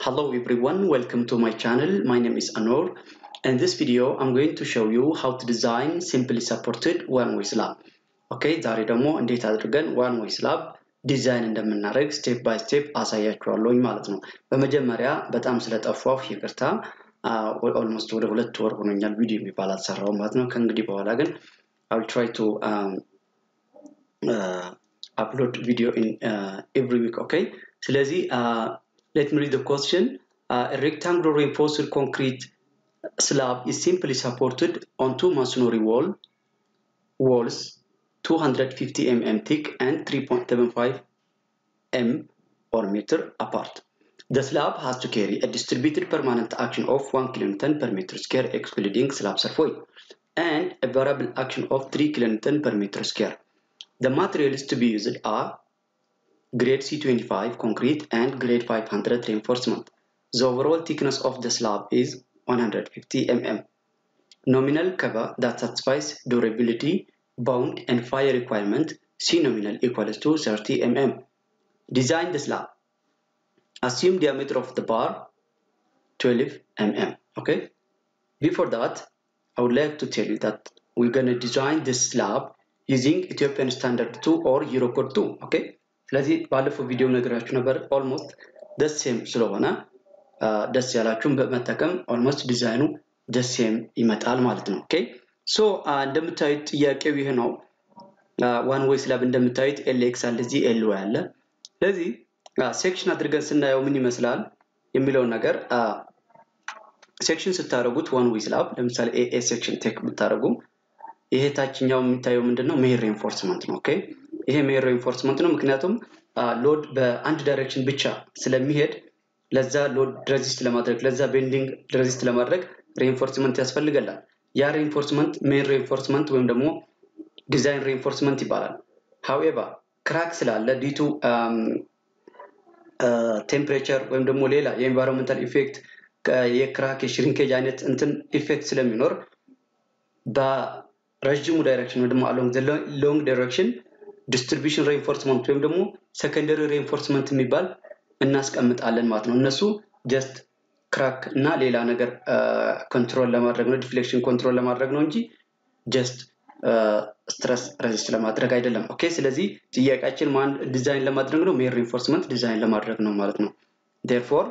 Hello everyone, welcome to my channel. My name is Anor. In this video, I'm going to show you how to design simply supported one-way slab. ኦኬ ዛሬ ደግሞ እንዴት አድርገን ዋን ዌይ ስላብ ዲዛይን እንደምናደርግ ስቴፕ ባይ ስቴፕ አሳያችኋለሁኝ ማለት ነው። በመጀመሪያ በጣም ስለጠፋሁ ይቅርታ። ኦልሞስት ወደ ሁለት ወር ሆኖኛል ቪዲዮ የሚባል አልሰራውም ማለት ነው። ከእንግዲህ በኋላ ግን አል ትራይ ቱ አፕሎድ ቪዲዮ ኤቭሪ ዊክ ኦኬ። ስለዚህ ሌት ሚ ሪድ ዘ ኮስችን ሬክታንጉላር ሬንፎርስድ ኮንክሪት slab is simply supported on two masonry wall walls 250 mm thick and 3.75 m or meter apart. The slab has to carry a distributed permanent action of 1 kN per meter square excluding slab surface and a variable action of 3 kN per meter square. The materials to be used are grade C25 concrete and grade 500 reinforcement. The overall thickness of the slab is 150 mm. Nominal cover that satisfies durability, bound and fire requirement C nominal equals to 30 mm. Design the slab. Assume diameter of the bar 12 mm. Okay. Before that, I would like to tell you that we're gonna design this slab using Ethiopian Standard 2 or Eurocode 2. Okay. ስለዚህ ባለፈው ቪዲዮ ነገራችሁ ነበር ኦልሞስት ደስ ሴም ስለሆነ ደስ ያላችሁን በመጠቀም ኦልሞስት ዲዛይኑ ደስ ሴም ይመጣል ማለት ነው። ኦኬ ሶ እንደምታዩት ጥያቄው ይህ ነው። ዋን ዌይ ስላብ እንደምታዩት ኤልኤክስ አለ እዚህ ኤል ዋይ አለ። ስለዚህ ሴክሽን አድርገን ስናየው ምን ይመስላል የሚለውን ነገር ሴክሽን ስታደርጉት ዋን ዌይ ስላብ ለምሳሌ ኤኤ ሴክሽን ቴክ ብታደርጉ ይሄ ታችኛው የሚታየው ምንድን ነው? ሜሄር ሬንፎርስመንት ነው። ኦኬ ይሄ ሜሄር ሬንፎርስመንት ነው። ምክንያቱም ሎድ በአንድ ዳይሬክሽን ብቻ ስለሚሄድ ለዛ ሎድ ሬዚስት ለማድረግ ለዛ ቤንዲንግ ሬዚስት ለማድረግ ሬንፎርስመንት ያስፈልገላል። ያ ሬንፎርስመንት ሜን ሬንፎርስመንት ወይም ደግሞ ዲዛይን ሬንፎርስመንት ይባላል። ሀዌቨር ክራክ ስላለ ዲቱ ቴምፕሬቸር ወይም ደግሞ ሌላ የኤንቫይሮንመንታል ኢፌክት የክራክ የሽሪንኬጅ አይነት እንትን ኢፌክት ስለሚኖር በረዥሙ ዳይሬክሽን ወይም ደግሞ አሎንግ ሎንግ ዳይሬክሽን ዲስትሪቢሽን ሬንፎርስመንት ወይም ደግሞ ሰከንደሪ ሬንፎርስመንት የሚባል እናስቀምጣለን ማለት ነው። እነሱ ጀስት ክራክ እና ሌላ ነገር ኮንትሮል ለማድረግ ነው፣ ዲፍሌክሽን ኮንትሮል ለማድረግ ነው እንጂ ጀስት ስትረስ ረዚስት ለማድረግ አይደለም። ኦኬ ስለዚህ ጥያቄያችን ማን ዲዛይን ለማድረግ ነው? ሜር ሪንፎርስመንት ዲዛይን ለማድረግ ነው ማለት ነው። ዴርፎር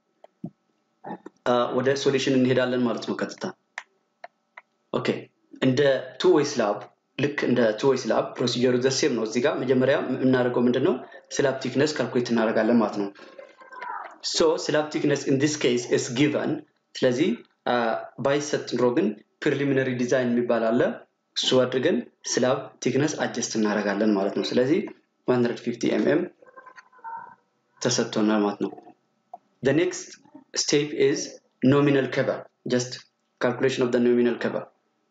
ወደ ሶሉሽን እንሄዳለን ማለት ነው ቀጥታ። ኦኬ እንደ ቱ ዌይ ስላብ ልክ እንደ ቱ ዌይ ስላብ ፕሮሲጀሩ ዘሴም ነው። እዚህ ጋር መጀመሪያ የምናደርገው ምንድን ነው? ስላብ ቲክነስ ካልኩሌት እናደርጋለን ማለት ነው። ሶ ስላብ ቲክነስ ኢን ዲስ ኬስ ኢስ ጊቨን። ስለዚህ ባይሰጥ ኑሮ ግን ፕሪሊሚነሪ ዲዛይን የሚባል አለ። እሱ አድርገን ስላብ ቲክነስ አጀስት እናደርጋለን ማለት ነው። ስለዚህ 150 ኤምኤም ተሰጥቶናል ማለት ነው። The next step is nominal cover. Just calculation of the nominal cover.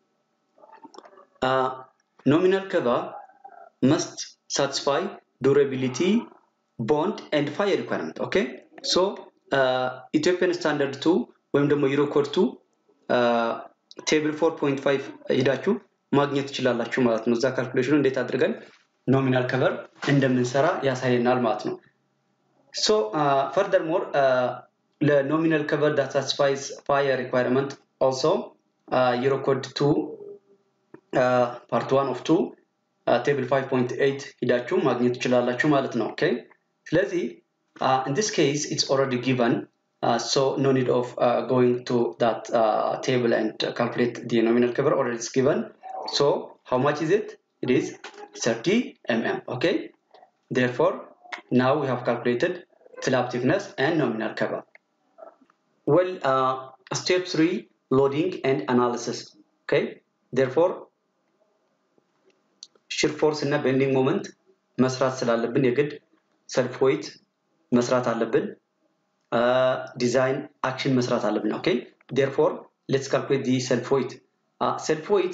Uh, nominal cover must satisfy durability, bond and fire requirement. Okay. So uh, Ethiopian standard 2 ወይም ደግሞ ዩሮኮድ 2 ቴብል 4.5 ሂዳችሁ ማግኘት ትችላላችሁ ማለት ነው። እዛ ካልኩሌሽኑ እንዴት አድርገን ኖሚናል ከቨር እንደምንሰራ ያሳየናል ማለት ነው። ሶ ፈርደር ሞር ለኖሚናል ከቨር ዳት ሳቲስፋይስ ፋየር ሪኳይርመንት ኦልሶ ዩሮኮድ 2 ፓርት 1 ኦፍ 2 ቴብል 5.8 ሂዳችሁ ማግኘት ትችላላችሁ ማለት ነው። ኦኬ ስለዚህ in this case it's already given uh, so no need of uh, going to that uh, table and calculate the nominal cover already it's given so how much is it it is 30 mm okay therefore now we have calculated slab thickness and nominal cover well step 3 loading and analysis okay therefore shear force እና bending moment መስራት ስላለብን የግድ ሰልፍ ዌይት መስራት አለብን ዲዛይን አክሽን መስራት አለብን ኦኬ ዴርፎር ሌትስ ካልኩሌት ዲ ሰልፍ ዌይት ሰልፍ ዌይት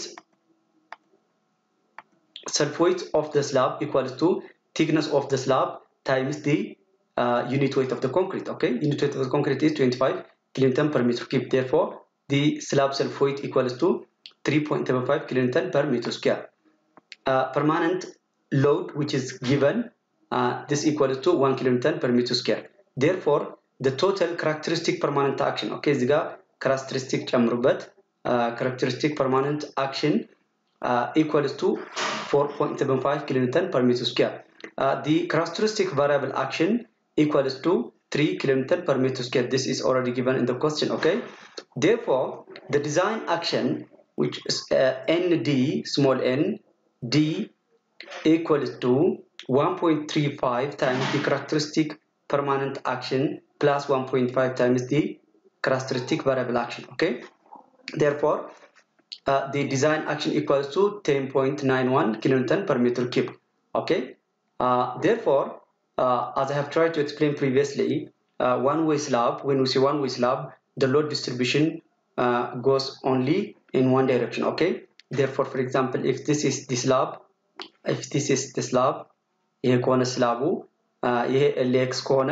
ሰልፍ ዌይት ኦፍ ደ ስላብ ኢኳልስ ቱ ቲክነስ ኦፍ ደ ስላብ ታይምስ ዲ ዩኒት ዌይት ኦፍ ደ ኮንክሪት ኦኬ ዩኒት ዌይት ኦፍ ደ ኮንክሪት ኢዝ 25 ኪሎኒተን ፐር ሜትር ኪዩብ ዴርፎር ዲ ስላብ ሰልፍ ዌይት ኢኳልስ ቱ 3.75 ኪሎኒተን ፐር ሜትር ስኩዌር permanent load which is given uh, this equals to 1 kilonewton per meter square. Therefore, the total characteristic permanent action ኦኬ እዚህ ጋር characteristic ጨምሩበት characteristic permanent action uh, equals to 4.75 kilonewton per meter square uh, the characteristic variable action equals to 3 kilonewton per meter square this is already given in the question okay therefore the design action which is uh, nd small n d equals to 1.35 times the characteristic permanent action plus 1.5 times the characteristic variable action okay therefore uh, the design action equals to 10.91 kilonewton per meter cube okay uh, therefore uh, as i have tried to explain previously one way slab when we say one way slab the load distribution goes only in one direction okay therefore for example if this is the slab if this is the slab ይሄ ከሆነ ስላቡ ይሄ ኤልኤክስ ከሆነ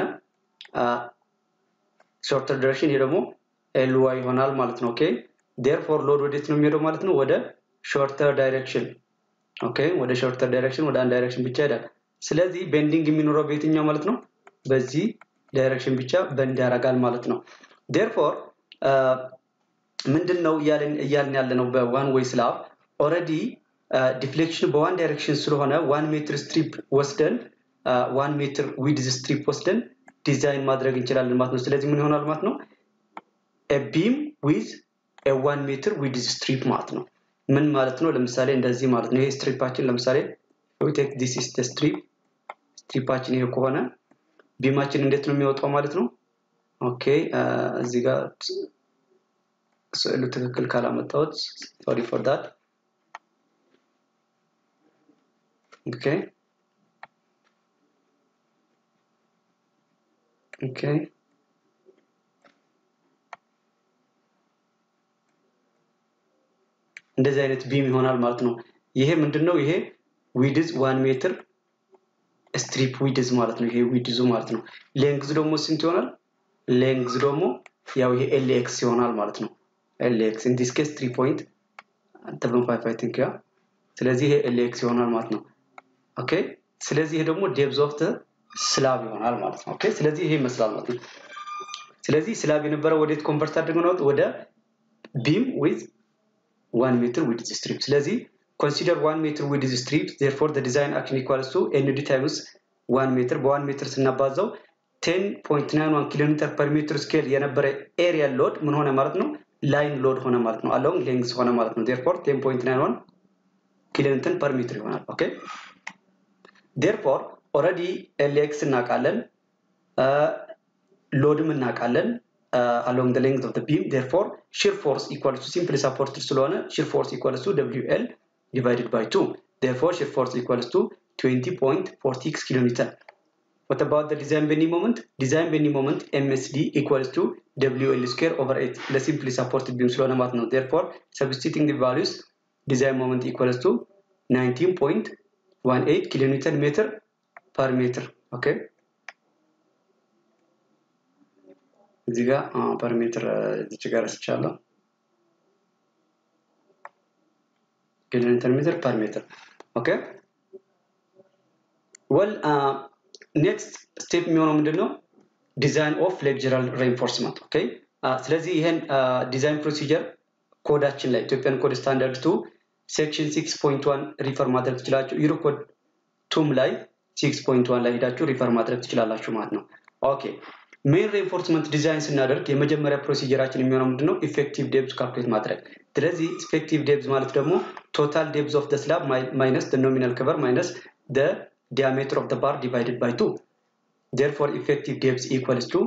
ሾርተር ዲሬክሽን ይሄ ደግሞ ኤልዋይ ይሆናል ማለት ነው ኦኬ ዴርፎር ሎድ ወዴት ነው የሚሄደው ማለት ነው ወደ ሾርተር ዳይሬክሽን ኦኬ ወደ ሾርተር ዳይሬክሽን ወደ አንድ ዳይሬክሽን ብቻ ይሄዳል ስለዚህ ቤንዲንግ የሚኖረው በየትኛው ማለት ነው በዚህ ዳይሬክሽን ብቻ በንድ ያደርጋል ማለት ነው ዴርፎር ምንድን ነው እያልን ያለ ነው በዋን ወይ ስላብ ኦረዲ ዲፍሌክሽን በዋን ዳይሬክሽን ስለሆነ ዋን ሜትር ስትሪፕ ወስደን ዋን ሜትር ዊድዝ ስትሪፕ ወስደን ዲዛይን ማድረግ እንችላለን ማለት ነው ስለዚህ ምን ይሆናል ማለት ነው ቢም ዊዝ ዋን ሜትር ዊድዝ ስትሪፕ ማለት ነው ምን ማለት ነው ለምሳሌ እንደዚህ ማለት ነው ይሄ ስትሪፓችን ለምሳሌ ቴክ ዲስ ኢስ ስትሪፕ ስትሪፓችን ይሄ ከሆነ ቢማችን እንዴት ነው የሚወጣው ማለት ነው ኦኬ እዚህ ጋር ስዕሉ ትክክል ካላመጣሁት ሶሪ ፎር ዳት ኦኬ ኦኬ እንደዚህ አይነት ቢም ይሆናል ማለት ነው ይሄ ምንድነው ይሄ ዊድዝ ዋን ሜትር ስትሪፕ ዊድዝ ማለት ነው ይሄ ዊድዙ ማለት ነው ሌንግዝ ደግሞ ስንት ይሆናል ሌንግዝ ደግሞ ያው ይሄ ኤልኤክስ ይሆናል ማለት ነው ኤልኤክስ ኢን ዲስ ኬስ 3 ፖይንት 75 አይ ቲንክ ያ ስለዚህ ይሄ ኤልኤክስ ይሆናል ማለት ነው ኦኬ ስለዚህ ይሄ ደግሞ ዴብዝ ኦፍ ስላብ ይሆናል ማለት ነው ኦኬ ስለዚህ ይሄ ይመስላል ማለት ነው ስለዚህ ስላብ የነበረው ወዴት ኮንቨርት አድርገን ነው ወደ ቢም ዊዝ 1 ሜትር ዊድዝ ስትሪፕ ስለዚህ consider 1 ሜትር ዊድዝ ስትሪፕ therefore the design action equals to nd times 1 ሜትር በ1 ሜትር ስናባዛው 10.91 ኪሎ ሜትር ፐር ሜትር ስኬል የነበረ ኤሪያ ሎድ ምን ሆነ ማለት ነው ላይን ሎድ ሆነ ማለት ነው አሎንግ ሌንግዝ ሆነ ማለት ነው therefore 10.91 ኪሎ ሜትር ፐር ሜትር ይሆናል ኦኬ therefore already LX እናውቃለን ሎድም እናውቃለን along the length of the beam therefore shear force equals to simply supported ስለሆነ shear force equals to WL divided by 2 therefore shear force equals to 20.46 kilonewton what about the design bending moment design bending moment MSD equals to WL square over 8 the simply supported beam ስለሆነ ማለት ነው therefore substituting the values design moment equals to 19.18 kilonewton meter per meter okay እዚህ ጋር ፐር ሜትር እዚች ጋር ረስቻለሁ ኪሎሜትር ሜትር ፐር ሜትር ኦኬ ወል ኔክስት ስቴፕ የሚሆነው ምንድን ነው ዲዛይን ኦፍ ሌክቸራል ሬንፎርስመንት ኦኬ ስለዚህ ይህን ዲዛይን ፕሮሲጀር ኮዳችን ላይ ኢትዮጵያን ኮድ ስታንዳርድ ቱ ሴክሽን 6.1 ሪፈር ማድረግ ትችላችሁ ዩሮ ኮድ ቱም ላይ 6.1 ላይ ሄዳችሁ ሪፈር ማድረግ ትችላላችሁ ማለት ነው ኦኬ ሜን ሬንፎርስመንት ዲዛይን ስናደርግ የመጀመሪያ ፕሮሲጀራችን የሚሆነው ምንድነው ኢፌክቲቭ ዴብዝ ካልኩሌት ማድረግ ስለዚህ ኢፌክቲቭ ዴብዝ ማለት ደግሞ ቶታል ዴብዝ ኦፍ ስላብ ማይነስ ኖሚናል ከቨር ማይነስ ዲያሜትር ኦፍ ባር ዲቫይድድ ባይ ቱ ዴርፎር ኢፌክቲቭ ዴብዝ ኢኳልስ ቱ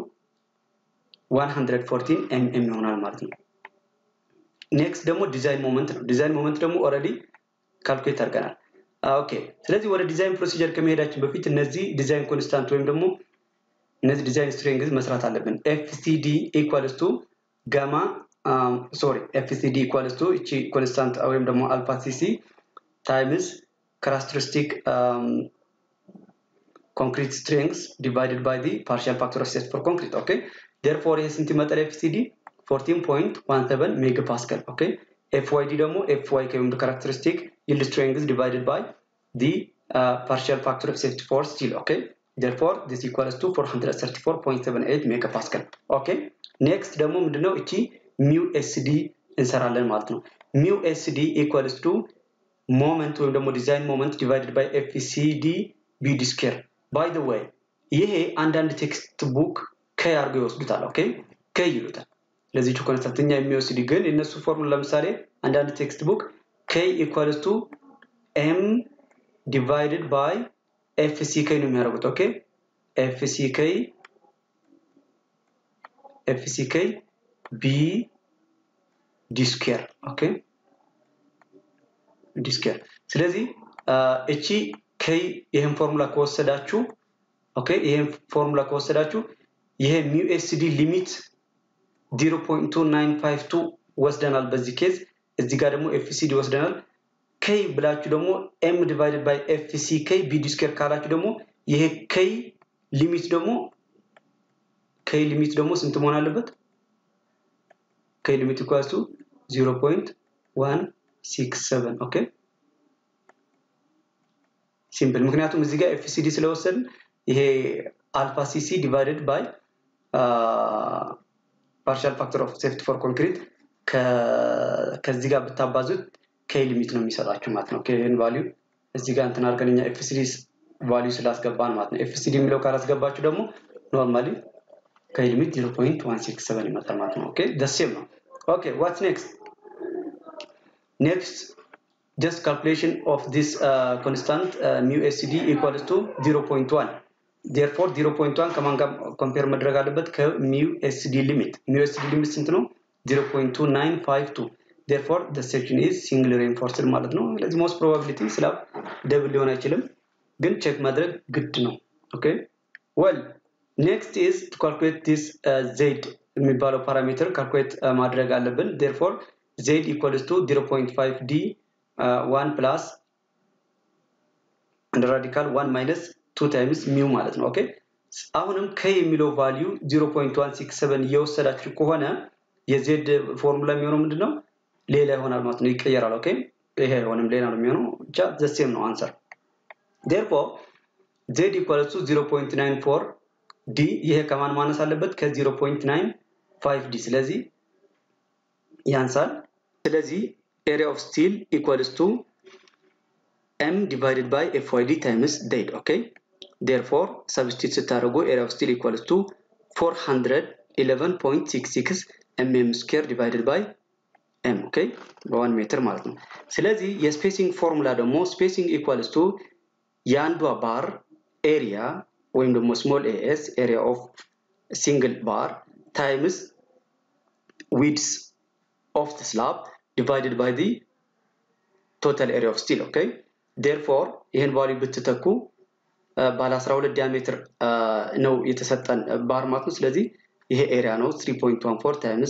114 ኤምኤም ይሆናል ማለት ነው ኔክስት ደግሞ ዲዛይን ሞመንት ነው ዲዛይን ሞመንት ደግሞ ኦልሬዲ ካልኩሌት አድርገናል ኦኬ ስለዚህ ወደ ዲዛይን ፕሮሲጀር ከመሄዳችን በፊት እነዚህ ዲዛይን ኮንስታንት ወይም ደግሞ እነዚህ ዲዛይን ስትሪንግዝ መስራት አለብን ኤፍሲዲ ኢኳልስ ቱ ጋማ ሶሪ ኤፍሲዲ ኢኳልስ ቱ እቺ ኮንስታንት ወይም ደግሞ አልፋ ሲሲ ታይምስ ካራክተሪስቲክ ኮንክሪት ስትሪንግስ ዲቫይድድ ባይ ዲ ፓርሻል ፋክተር ኦፍ ሴት ፎር ኮንክሪት ኦኬ ዴርፎር ይሄ ስንት ይመጣል ኤፍሲዲ 14.17 ሜጋ ፓስካል ኦኬ ኤፍዋይዲ ደግሞ ኤፍዋይ ከወይም ካራክተሪስቲክ ይልድ ስትሪንግዝ ዲቫይድድ ባይ ዲ ፓርሻል ፋክተር ኦፍ ሴፍቲ ፎር ስቲል ኦኬ therefore this equals to 434.78 ሜጋፓስካል ኦኬ ኔክስት ደግሞ ምንድነው እቺ ሚው ኤስዲ እንሰራለን ማለት ነው ሚው ኤስዲ ኢኳልስ ቱ ሞመንት ወይም ደግሞ ዲዛይን ሞመንት ዲቫይድድ ባይ ኤፍሲዲ ቢዲ ስኬር ባይ ዘ ወይ ይሄ አንዳንድ ቴክስት ቡክ ከይ አድርገው ይወስዱታል ኦኬ ከይ ይሉታል ለዚህ ኮንሰፕትኛ የሚወስድ ግን የነሱ ፎርሙላ ለምሳሌ አንዳንድ ቴክስት ቡክ ከይ ኢኳልስ ቱ ኤም ዲቫይድድ ባይ ኤፍሲኬ ነው የሚያደርጉት ኦኬ ኤፍሲኬ ኤፍሲኬ ቢ ዲ ስኩዌር ኦኬ ዲ ስኩዌር ስለዚህ እቺ ከይ ይህን ፎርሙላ ከወሰዳችሁ ኦኬ ይህን ፎርሙላ ከወሰዳችሁ ይሄ ሚው ኤስዲ ሊሚት 0.2952 ወስደናል በዚህ ኬዝ እዚህ ጋር ደግሞ ኤፍሲዲ ወስደናል ከይ ብላችሁ ደግሞ ኤም ዲቫይድድ ባይ ኤፍሲ ከይ ቢዲ ስኩዌር ካላችሁ ደግሞ ይሄ ከይ ሊሚት ደግሞ ከይ ሊሚት ደግሞ ስንት መሆን አለበት ከይ ሊሚት ኢኳልስ ቱ 0.167 ኦኬ ሲምፕል ምክንያቱም እዚህ ጋር ኤፍሲዲ ስለወሰድን ይሄ አልፋ ሲሲ ዲቫይድድ ባይ ፓርሻል ፋክተር ኦፍ ሴፍቲ ፎር ኮንክሪት ከዚህ ጋር ብታባዙት ከይ ሊሚት ነው የሚሰጣችሁ ማለት ነው ይህን ቫሊዩ እዚህ ጋር እንትን አድርገን እኛ ኤፍሲዲ ቫሊዩ ስላስገባን ማለት ነው ኤፍሲዲ የሚለው ካላስገባችሁ ደግሞ ኖርማሊ ከይ ሊሚት 0.167 ይመጣል ማለት ነው ኦኬ ደሴም ነው ኦኬ ዋትስ ኔክስት ኔክስት just calculation of this uh, constant uh, mu SCD equals to 0.1 therefore 0.1 ከማን ጋር ኮምፔር መድረግ አለበት ከሚው ኤስዲ ሊሚት ሚው ኤስዲ ሊሚት ስንት ነው 0.2952 therefore the section is single reinforced ማለት ነው ስለዚህ most probability ስላብ ደብል ሊሆን አይችልም ግን ቼክ ማድረግ ግድ ነው ኦኬ well next is to calculate this uh, z የሚባለው ፓራሜትር ካልኩሌት ማድረግ አለብን therefore z equals to 0.5 d uh, 1 plus and radical 1 minus 2 times mu ማለት ነው ኦኬ አሁንም ከ የሚለው ቫልዩ 0.167 እየወሰዳችሁ ከሆነ የዜድ ፎርሙላ የሚሆነው ምንድነው ሌላ ይሆናል ማለት ነው ይቀየራል ኦኬ ይሄ አይሆንም ሌላ ነው የሚሆነው ብቻ ዘሴም ነው አንሰር therefore z equals to 0.94 ዲ ይሄ ከማን ማነስ አለበት ከ0.95 ዲ ስለዚህ ያንሳል ስለዚህ area of steel equals to m divided by FYD times dead okay therefore substitute ስታደርጉ area of steel equals to 411.66 mm square divided by m okay በ1 ሜትር ማለት ነው ስለዚህ የስፔሲንግ ፎርሙላ ደግሞ ስፔሲንግ ኢኳልስ ቱ የአንዷ ባር ኤሪያ ወይም ደግሞ ስሞል ኤስ ኤሪያ ኦፍ ሲንግል ባር ታይምስ ዊድስ ኦፍ the slab divided by the total area of steel okay therefore ይህን ቫልዩ ብትተኩ ባለ 12 ዲያሜትር ነው የተሰጠን ባር ማለት ነው ስለዚህ ይሄ ኤሪያ ነው 3.14 ታይምስ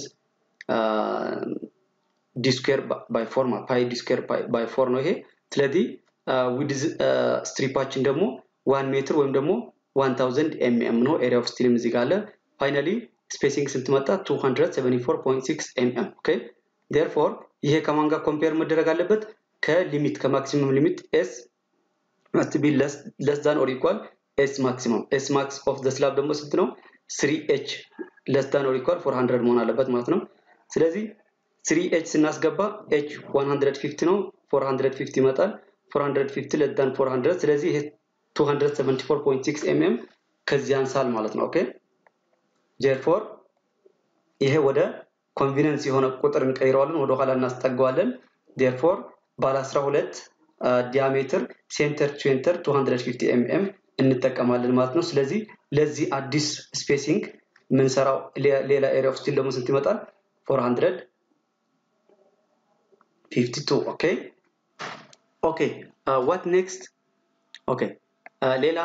ዲ ስኩዌር ባይ ፎር ፓይ ዲ ስኩዌር ባይ ፎር ነው ይሄ ስለዚህ ዊድዝ ስትሪፓችን ደግሞ 1 ሜትር ወይም ደግሞ 1000 ኤምኤም ነው ኤሪያ ኦፍ ስቲልም እዚህ ጋር አለ ፋይናሊ ስፔሲንግ ስንት መጣ 274.6 ኤምኤም ኦኬ ዴርፎር ይሄ ከማን ጋር ኮምፔር መደረግ አለበት ከሊሚት ከማክሲመም ሊሚት ኤስ must be less less than or equal s maximum s max of the slab ደግሞ ስንት ነው 3h less than or equal 400 መሆን አለበት ማለት ነው ስለዚህ 3h ስናስገባ h 150 ነው 450 ይመጣል 450 less than 400 ስለዚህ ይሄ 274.6 mm ከዚህ አንሳል ማለት ነው ኦኬ therefore ይሄ ወደ ኮንቪነንስ የሆነ ቁጥር እንቀይረዋለን ወደ ኋላ እናስጠጋዋለን therefore ባለ 12 ዲያሜትር ሴንተር ሴንተር 250 ኤምኤም እንጠቀማለን ማለት ነው ስለዚህ ለዚህ አዲስ ስፔሲንግ የምንሰራው ሌላ ኤሪያ ኦፍ ስቲል ደግሞ ስንት ይመጣል 452 ኦኬ ኦኬ ዋት ኔክስት ኦኬ ሌላ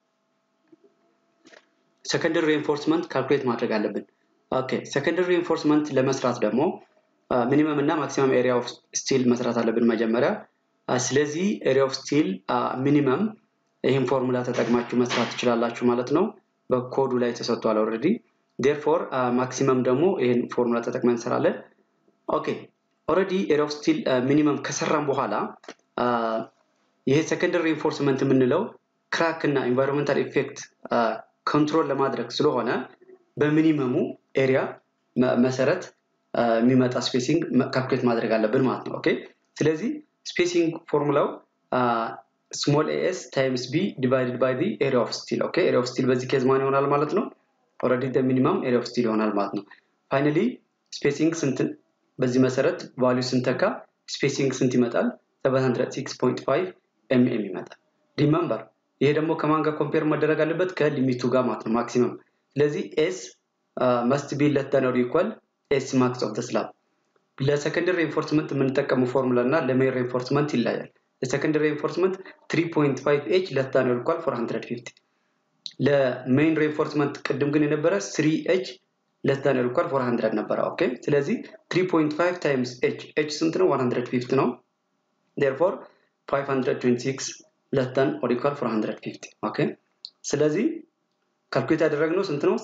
ሰከንደሪ ሪኢንፎርስመንት ካልኩሌት ማድረግ አለብን ኦኬ ሰከንደሪ ሪኢንፎርስመንት ለመስራት ደግሞ ሚኒመም እና ማክሲመም ኤሪያ ኦፍ ስቲል መስራት አለብን መጀመሪያ ስለዚህ ኤሪያ ኦፍ ስቲል ሚኒመም ይህን ፎርሙላ ተጠቅማችሁ መስራት ትችላላችሁ ማለት ነው በኮዱ ላይ ተሰጥቷል ኦልሬዲ ዴርፎር ማክሲመም ደግሞ ይህን ፎርሙላ ተጠቅመን እንሰራለን ኦኬ ኦልሬዲ ኤሪያ ኦፍ ስቲል ሚኒመም ከሰራን በኋላ ይሄ ሰከንደሪ ሪኢንፎርስመንት የምንለው ክራክ እና ኢንቫይሮንመንታል ኢፌክት ኮንትሮል ለማድረግ ስለሆነ በሚኒመሙ ኤሪያ መሰረት የሚመጣ ስፔሲንግ ካልኩሌት ማድረግ አለብን ማለት ነው። ኦኬ ስለዚህ ስፔሲንግ ፎርሙላው ስሞል ኤስ ታይምስ ቢ ዲቫይድድ ባይ ዲ ኤሪያ ኦፍ ስቲል ኦኬ ኤሪያ ኦፍ ስቲል በዚህ ኬዝ ማን ይሆናል ማለት ነው ኦልሬዲ ሚኒመም ኤሪያ ኦፍ ስቲል ይሆናል ማለት ነው ፋይናሊ ስፔሲንግ ስንት በዚህ መሰረት ቫሊዩ ስንተካ ስፔሲንግ ስንት ይመጣል 706.5 ኤምኤም ይመጣል ሪመምበር ይሄ ደግሞ ከማን ጋር ኮምፔር መደረግ አለበት ከሊሚቱ ጋር ማለት ነው ማክሲመም ስለዚህ ኤስ መስት ቢ ለት ዳን ኦር ኢኳል ኤስ ማክስ ኦፍ ስላብ ለሰከንደሪ ሬንፎርስመንት የምንጠቀመው ፎርሙላ እና ለሜን ሬንፎርስመንት ይለያል ለሰከንደሪ ሬንፎርስመንት 3.5 ኤች ለት ዳን ኦር ኢኳል 450 ለሜን ሬንፎርስመንት ቅድም ግን የነበረ 3 ኤች ለስ ዳን ኦር ኢኳል 400 ነበረ ኦኬ ስለዚህ 3.5 ታይምስ ኤች ኤች ስንት ነው 150 ነው therefore 526 less than or equal 450 ኦኬ ስለዚህ ካልኩሌት ያደረግነው ስንት ነው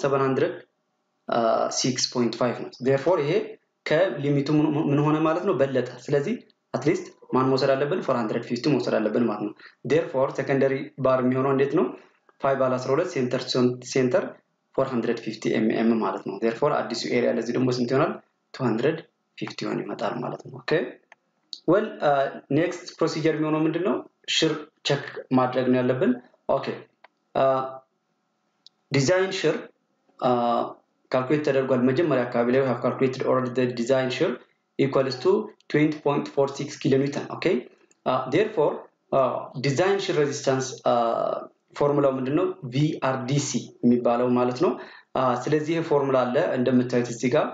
706.5 ነው therefore ይሄ ከሊሚቱ ምን ሆነ ማለት ነው በለጠ ስለዚህ አትሊስት ማን መውሰድ አለብን 450 መውሰድ አለብን ማለት ነው therefore ሰከንደሪ ባር የሚሆነው እንዴት ነው 5 ባለ 12 ሴንተር ሴንተር 450 ኤምኤም ማለት ነው therefore አዲሱ ኤሪያ ለዚህ ደግሞ ስንት ይሆናል 250 ይሆን ይመጣል ማለት ነው ኦኬ ወል ኔክስት ፕሮሲጀር የሚሆነው ምንድን ነው ሽር ቸክ ማድረግ ነው ያለብን ኦኬ ዲዛይን ሽር ካልኩሌት ተደርጓል መጀመሪያ አካባቢ ላይ have calculated already the design ሽር equals to 20.46 ኪሎ ኒውተን ኦኬ therefore ዲዛይን ሽር ሬዚስታንስ ፎርሙላው ምንድነው ቪአርዲሲ የሚባለው ማለት ነው ስለዚህ ይህ ፎርሙላ አለ እንደምታዩት እዚህ ጋር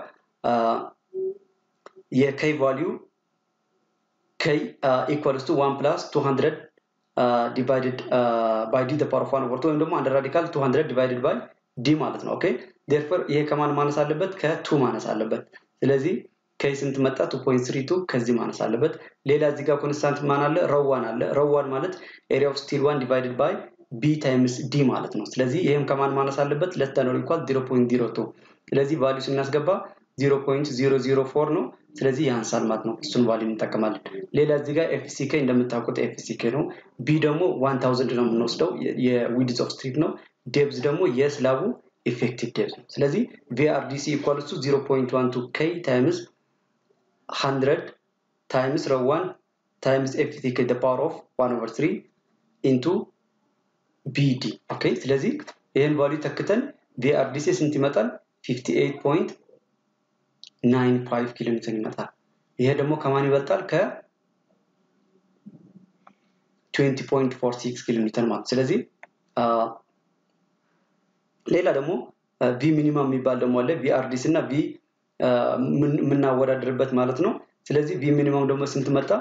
የከይ ቫሊዩ k uh, equals to 1 plus 200 uh, divided uh, by d the power of 1 over 2 ወይም ደግሞ አንድ ራዲካል 200 divided by d ማለት ነው ኦኬ therefore ይሄ ከማን ማነስ አለበት ከ2 ማነስ አለበት ስለዚህ ከይ ስንት መጣ 2.32 ከዚህ ማነስ አለበት ሌላ እዚህ ጋር ኮንስታንት ማን አለ ረዋን አለ ረዋን ማለት ኤሪያ ኦፍ ስቲል 1 divided by b ታይምስ d ማለት ነው ስለዚህ ይሄም ከማን ማነስ አለበት ለስ ዳን ኦር ኢኳል 0.02 ስለዚህ ቫልዩ ስናስገባ 0.004 ነው ስለዚህ ያንሳል ማለት ነው እሱን ቫሊ እንጠቀማለን ሌላ እዚህ ጋር ኤፍሲኬ እንደምታውቁት ኤፍሲኬ ነው ቢ ደግሞ 1000 ነው የምንወስደው የዊድዝ ኦፍ ስትሪፕ ነው ዴብዝ ደግሞ የስላቡ ኢፌክቲቭ ዴብዝ ነው ስለዚህ ቪአርዲሲ ኢኳልስ ቱ 0.12 ኬ ታይምስ 100 ታይምስ ረዋን ታይምስ ኤፍሲኬ the power of 1 over 3 into ቢዲ ኦኬ ስለዚህ ይህን ቫሊ ተክተን ቪአርዲሲ ስንት ይመጣል 58 95 ኪሎ ሜትር ይመጣል ይሄ ደግሞ ከማን ይበልጣል ከ 20.46 ኪሎ ሜትር ማለት ስለዚህ ሌላ ደግሞ ቪ ሚኒማም የሚባል ደግሞ አለ ቪአርዲስ እና ቪ የምናወዳድርበት ማለት ነው ስለዚህ ቪ ሚኒማም ደግሞ ስንት መጣ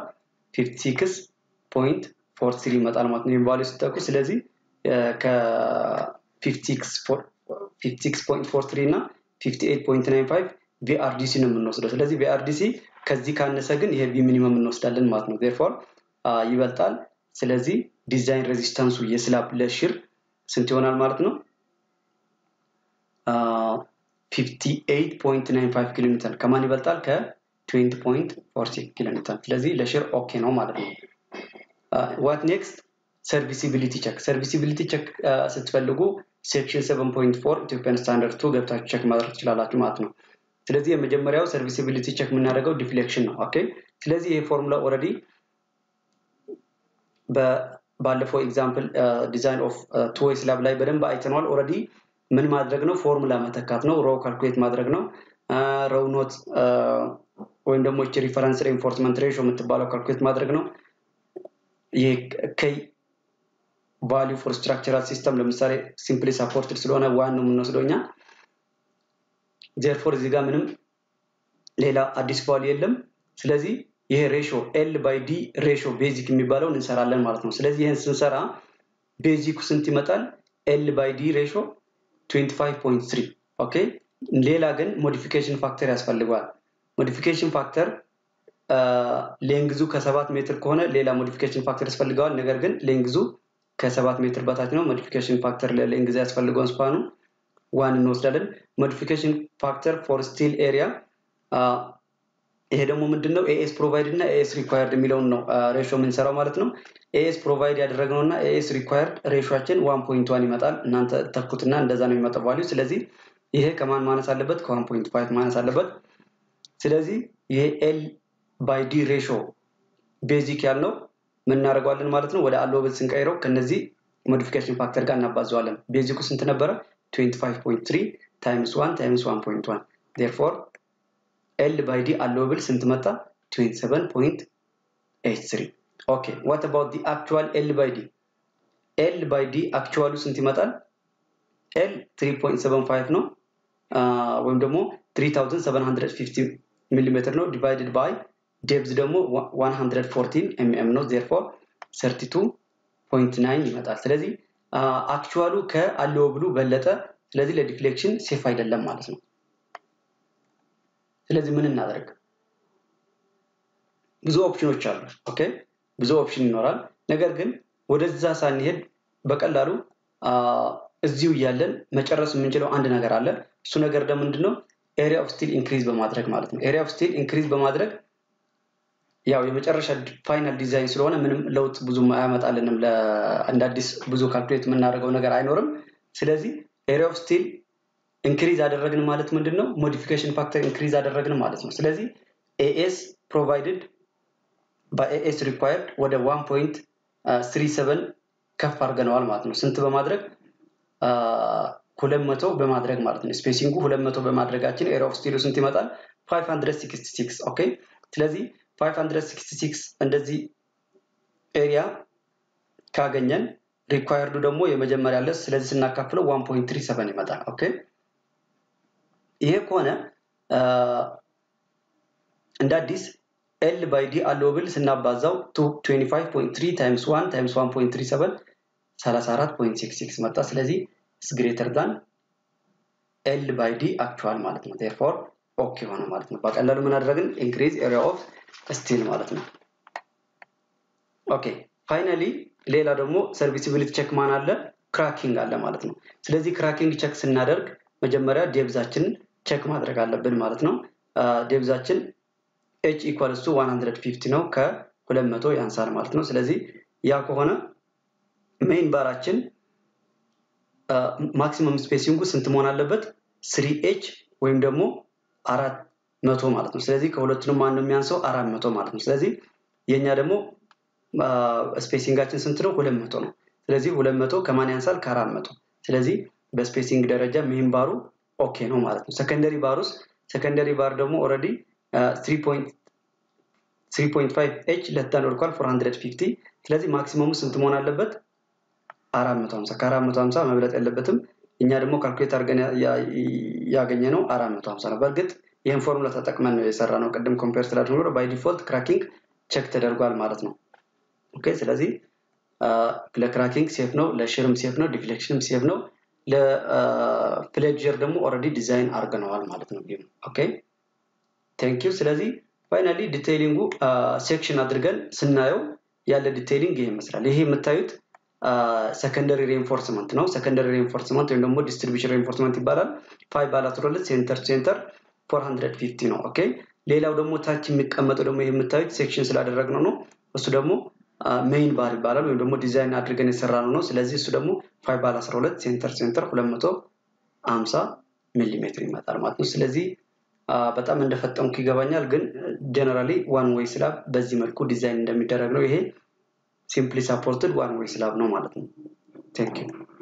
56.43 ይመጣል ማለት ነው ቫሉ ስጠቁ ስለዚህ ከ56.43 እና 58.95 ቪአርዲሲ ነው የምንወስደው ስለዚህ ቪአርዲሲ ከዚህ ካነሰ ግን ይሄ ቪ ሚኒመም እንወስዳለን ማለት ነው ዴርፎር ይበልጣል ስለዚህ ዲዛይን ሬዚስታንሱ የስላብ ለሽር ስንት ይሆናል ማለት ነው 58.95 ኪሎ ሜትር ከማን ይበልጣል ከ20.46 ኪሎ ሜትር ስለዚህ ለሽር ኦኬ ነው ማለት ነው ዋት ኔክስት ሰርቪሲቢሊቲ ቸክ ሰርቪሲቢሊቲ ቸክ ስትፈልጉ ሴክሽን 7.4 ኢትዮጵያን ስታንዳርድ ቱ ገብታችሁ ቸክ ማድረግ ትችላላችሁ ማለት ነው ስለዚህ የመጀመሪያው ሰርቪሲቢሊቲ ቸክ የምናደርገው ዲፍሌክሽን ነው ኦኬ ስለዚህ ይሄ ፎርሙላ ኦረዲ ባለፈው ኤግዛምፕል ዲዛይን ኦፍ ቱዌይ ስላብ ላይ በደንብ አይተነዋል ኦረዲ ምን ማድረግ ነው ፎርሙላ መተካት ነው ሮው ካልኩሌት ማድረግ ነው ረው ኖት ወይም ደግሞ ች ሪፈረንስ ሬንፎርስመንት ሬሾ የምትባለው ካልኩሌት ማድረግ ነው ይሄ ከይ ቫሊዩ ፎር ስትራክቸራል ሲስተም ለምሳሌ ሲምፕሊ ሳፖርትድ ስለሆነ ዋን ነው የምንወስደው እኛ ዜርፎር እዚህ ጋር ምንም ሌላ አዲስ ቫሉ የለም ስለዚህ ይሄ ሬሾ ኤል ባይ ዲ ሬሾ ቤዚክ የሚባለውን እንሰራለን ማለት ነው ስለዚህ ይህን ስንሰራ ቤዚኩ ስንት ይመጣል ኤል ባይ ዲ ሬሾ 25.3 ኦኬ ሌላ ግን ሞዲፊኬሽን ፋክተር ያስፈልገዋል ሞዲፊኬሽን ፋክተር ሌንግዙ ከሰባት ሜትር ከሆነ ሌላ ሞዲፊኬሽን ፋክተር ያስፈልገዋል ነገር ግን ሌንግዙ ከሰባት ሜትር በታች ነው ሞዲፊኬሽን ፋክተር ለሌንግዝ ያስፈልገውን ስፓኑ ዋን እንወስዳለን ሞዲፊኬሽን ፋክተር ፎር ስቲል ኤሪያ ይሄ ደግሞ ምንድን ነው ኤኤስ ፕሮቫይድ እና ኤኤስ ሪኳየርድ የሚለውን ነው ሬሾ የምንሰራው ማለት ነው ኤኤስ ፕሮቫይድ ያደረግነው እና ኤኤስ ሪኳየርድ ሬሾችን ዋን ፖይንት ዋን ይመጣል እናንተ ተኩትና እንደዛ ነው የሚመጣው ቫሊዩ ስለዚህ ይሄ ከማን ማነስ አለበት ከዋን ፖይንት ፋይቭ ማነስ አለበት ስለዚህ ይሄ ኤል ባይ ዲ ሬሾ ቤዚክ ያልነው ምን እናደርገዋለን ማለት ነው ወደ አሎብል ስንቀይረው ከነዚህ ሞዲፊኬሽን ፋክተር ጋር እናባዘዋለን ቤዚኩ ስንት ነበረ 25.3 ታይምስ 1 ታይምስ 1.1 ዴርፎር ኤል ባይ ዲ አሎብል ስንት መጣ 27.83 ኦኬ ዋት አባውት ዲ አክቹዋል ኤል ባይ ዲ ኤል ባይ ዲ አክቹዋሉ ስንት ይመጣል ኤል 3.75 ነው ወይም ደግሞ 3750 ሚሊሜትር ነው ዲቫይድድ ባይ ዴብዝ ደግሞ 114 ኤምኤም ነው ዜርፎር 32.9 ይመጣል ስለዚህ አክቹዋሉ ከአለው ብሉ በለጠ ስለዚህ ለዲፍሌክሽን ሴፍ አይደለም ማለት ነው ስለዚህ ምን እናደርግ ብዙ ኦፕሽኖች አሉ ኦኬ ብዙ ኦፕሽን ይኖራል ነገር ግን ወደዛ ሳንሄድ በቀላሉ እዚሁ እያለን መጨረስ የምንችለው አንድ ነገር አለ እሱ ነገር ደግሞ ምንድነው ኤሪያ ኦፍ ስቲል ኢንክሪዝ በማድረግ ማለት ነው ኤሪያ ኦፍ ስቲል ኢንክሪዝ በማድረግ ያው የመጨረሻ ፋይናል ዲዛይን ስለሆነ ምንም ለውጥ ብዙ አያመጣልንም እንደ አዲስ ብዙ ካልኩሌት የምናደርገው ነገር አይኖርም ስለዚህ ኤሪያ ኦፍ ስቲል ኢንክሪዝ አደረግን ማለት ምንድን ነው ሞዲፊኬሽን ፋክተር ኢንክሪዝ አደረግን ማለት ነው ስለዚህ ኤኤስ ፕሮቫይድድ በኤኤስ ሪኳየርድ ወደ 1.37 ከፍ አድርገነዋል ማለት ነው ስንት በማድረግ ሁለት መቶ በማድረግ ማለት ነው ስፔሲንጉ ሁለት መቶ በማድረጋችን ኤሪያ ኦፍ ስቲሉ ስንት ይመጣል 566 ኦኬ ስለዚህ 566 እንደዚህ ኤሪያ ካገኘን ሪኳየርዱ ደግሞ የመጀመሪያ አለ ስለዚህ ስናካፍለው 1.37 ይመጣል ኦኬ ይሄ ከሆነ እንደ አዲስ ኤል ባይ ዲ አሎብል ስናባዛው 25.3 ታይምስ 1 ታይምስ 1.37 34.66 መጣ ስለዚህ is greater than ኤል ባይ ዲ አክቹዋል ማለት ነው ቴርፎር ኦኬ ሆነ ማለት ነው በቀላሉ ምን አደረግን ኢንክሪዝ ኤሪያ ኦፍ ስቲል ማለት ነው ኦኬ ፋይናሊ ሌላ ደግሞ ሰርቪሲቢሊቲ ቼክ ማን አለ ክራኪንግ አለ ማለት ነው ስለዚህ ክራኪንግ ቼክ ስናደርግ መጀመሪያ ዴብዛችንን ቼክ ማድረግ አለብን ማለት ነው ዴብዛችን ኤች ኢኳልስ ቱ 150 ነው ከ200 ያንሳል ማለት ነው ስለዚህ ያ ከሆነ ሜይን ባራችን ማክሲመም ስፔሲንጉ ስንት መሆን አለበት ስሪ ኤች ወይም ደግሞ አራት መቶ ማለት ነው ስለዚህ ከሁለቱንም ማን ነው የሚያንሰው አራት መቶ ማለት ነው ስለዚህ የእኛ ደግሞ ስፔሲንጋችን ስንት ነው ሁለት መቶ ነው ስለዚህ ሁለት መቶ ከማን ያንሳል ከአራት መቶ ስለዚህ በስፔሲንግ ደረጃ ሜይን ባሩ ኦኬ ነው ማለት ነው ሰከንደሪ ባር ውስጥ ሰከንደሪ ባር ደግሞ ኦረዲ 3.5 ኤች ለታን ወርኳል 450 ስለዚህ ማክሲመሙ ስንት መሆን አለበት 450 ከ450 መብለጥ የለበትም እኛ ደግሞ ካልኩሌት አድርገን ያገኘ ነው 450 ነው በእርግጥ ይህን ፎርሙላ ተጠቅመን ነው የሰራ ነው ቅድም ኮምፔር ስላደረገ ባይ ዲፎልት ክራኪንግ ቸክ ተደርጓል ማለት ነው ኦኬ ስለዚህ ለክራኪንግ ሴፍ ነው ለሽርም ሴፍ ነው ዲፍሌክሽንም ሴፍ ነው ለፕሌጀር ደግሞ ኦረዲ ዲዛይን አድርገነዋል ማለት ነው ኦኬ ቴንክ ዩ ስለዚህ ፋይናሊ ዲቴይሊንጉ ሴክሽን አድርገን ስናየው ያለ ዲቴይሊንግ ይሄ ይመስላል ይሄ የምታዩት ሰከንደሪ ሬንፎርስመንት ነው ሰከንደሪ ሬንፎርስመንት ወይም ደግሞ ዲስትሪቢሽን ሬንፎርስመንት ይባላል ፋይ ባላትሮለት ሴንተር ሴንተር 450 ነው ኦኬ ሌላው ደግሞ ታች የሚቀመጠው ደግሞ ይሄ የምታዩት ሴክሽን ስላደረግነው ነው እሱ ደግሞ ሜይን ባር ይባላል ወይም ደግሞ ዲዛይን አድርገን የሰራ ነው ነው ስለዚህ እሱ ደግሞ ፋይ ባል 12 ሴንተር ሴንተር 250 ሚሊሜትር ይመጣል ማለት ነው ስለዚህ በጣም እንደፈጠምኩ ይገባኛል ግን ጀነራሊ ዋን ወይ ስላብ በዚህ መልኩ ዲዛይን እንደሚደረግ ነው ይሄ ሲምፕሊ ሳፖርትድ ዋን ወይ ስላብ ነው ማለት ነው ቴንክ